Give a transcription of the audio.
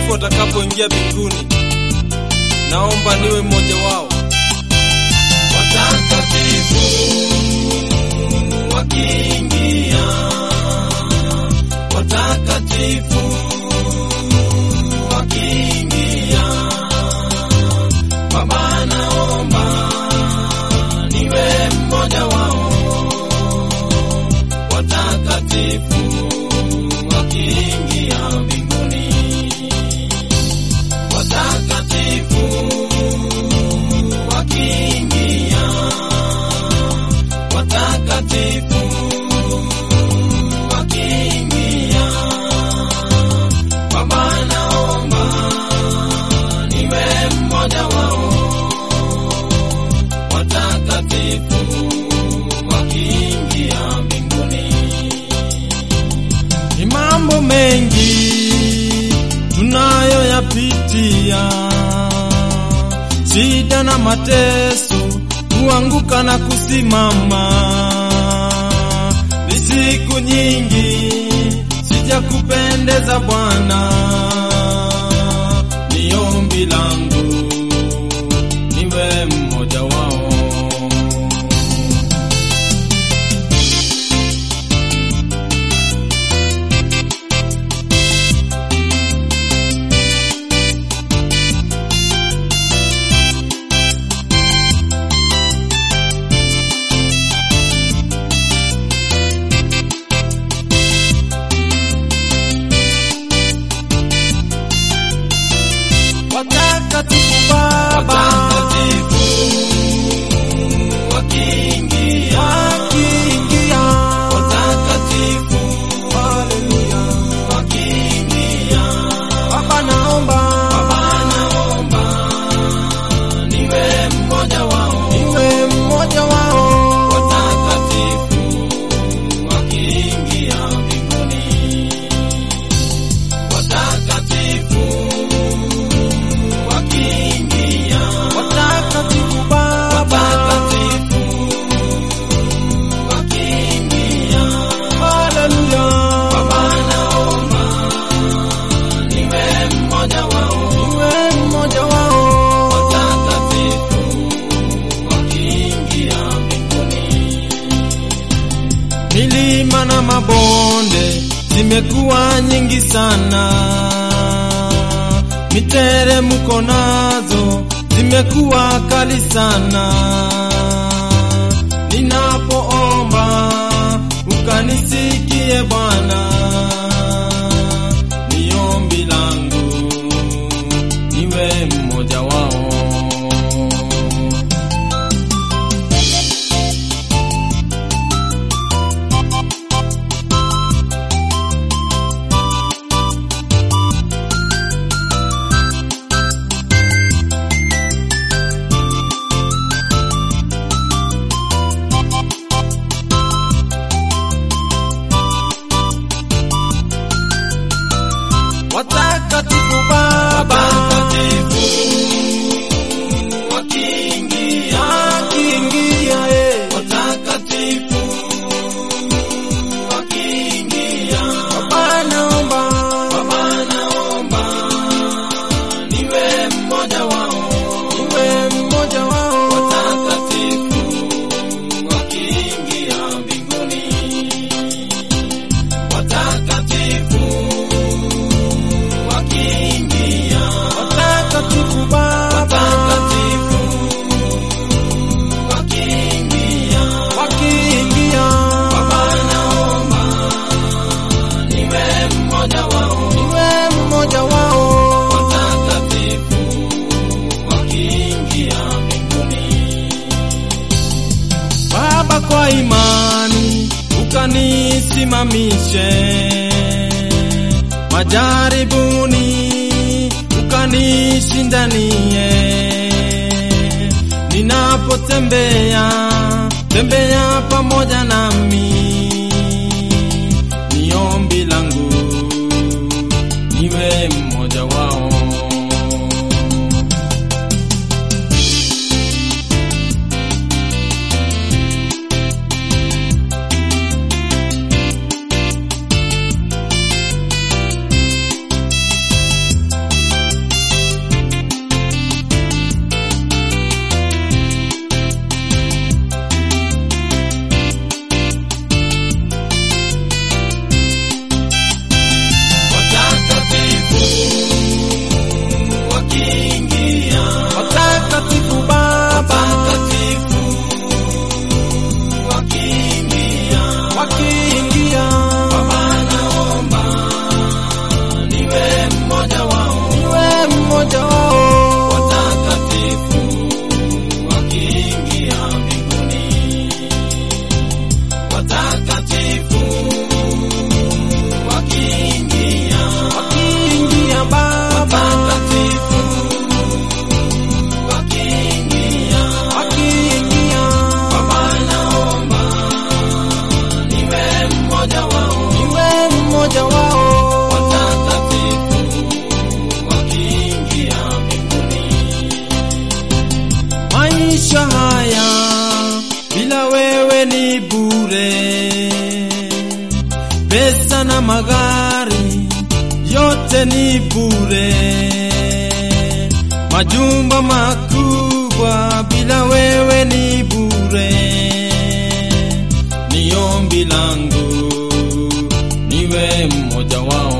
watakatifu watakapoingia mbinguni. Naomba niwe mmoja wao. watakatifu wakiingia, watakatifu wakiingia, Baba naomba niwe mmoja wao, watakatifu wakiingia mbinguni, watakatifu wakiingia, watakatifu wakiingia, Baba naomba niwe mmoja wao, watakatifu wakiingia mbinguni. Ni mambo mengi tunayoyapitia, shida na mateso, kuanguka na kusimama. Ni siku nyingi sijakupendeza Bwana, ni ombi langu niwe mmoja wao. Watakatifu Baba, Watakatifu wakiingia, wakiingia, watakatifu haleluya, wakiingia, Baba naomba Baba naomba niwe mmoja wao, niwe mmoja wao, watakatifu wakiingia mbinguni, watakatifu wakiingia, watakatifu Baba, watakatifu wakiingia, haleluya, Baba naomba niwe mmoja wao, niwe mmoja wao, watakatifu wakiingia mbinguni. milima na mabonde zimekuwa nyingi sana, miteremko nazo zimekuwa kali sana. Ninapoomba ukanisikie Bwana, ni ombi langu niwe mmoja wao. Watakatifu Baba, Watakatifu wakiingia, wakiingia eh, watakatifu wakiingia, Baba naomba Baba naomba niwe mmoja wao, niwe mmoja wao, watakatifu wakiingia mbinguni, watakatifu wakiingia, watakatifu Baba, watakatifu wakiingia, wakiingia Baba naomba niwe mmoja wao, niwe mmoja wao, watakatifu wakiingia mbinguni. Baba, kwa imani ukanisimamishe majaribuni, ukanishindanie ninapotembea tembea pamoja nami, ni ombi langu niwe mmoja wao. pesa na magari yote ni bure, majumba makubwa bila wewe ni bure. Ni ombi langu niwe mmoja wao